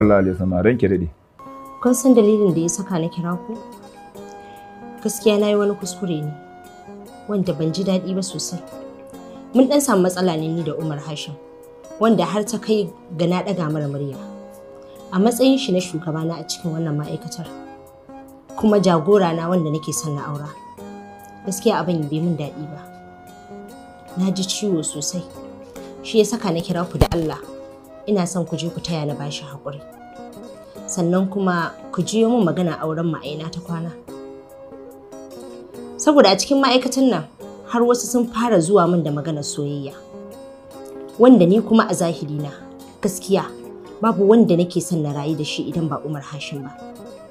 Allah alaihi wasallam ranke dade Kun san dalilin da ya saka na kira ku? Gaskiya na yi wani kuskure ne, wanda ban ji daɗi ba sosai. Mun ɗan samu matsala ne ni da Umar Hashim, wanda har ta kai ga na ɗaga mara murya. A matsayin shi na shugabana a cikin wannan ma'aikatar, kuma jagora na wanda nake son na aura. Gaskiya abin bai min daɗi ba. Na ji ciwo sosai. Shi ya saka na kira ku da Allah. Ina son ku je ku taya na bashi haƙuri. sannan kuma ku jiyo min magana auren ma'aina ta kwana. Saboda a cikin ma'aikatan nan har wasu sun fara zuwa min da maganar soyayya. Wanda ni kuma a zahiri na gaskiya babu wanda nake son na rayu da shi idan ba Umar Hashim ba.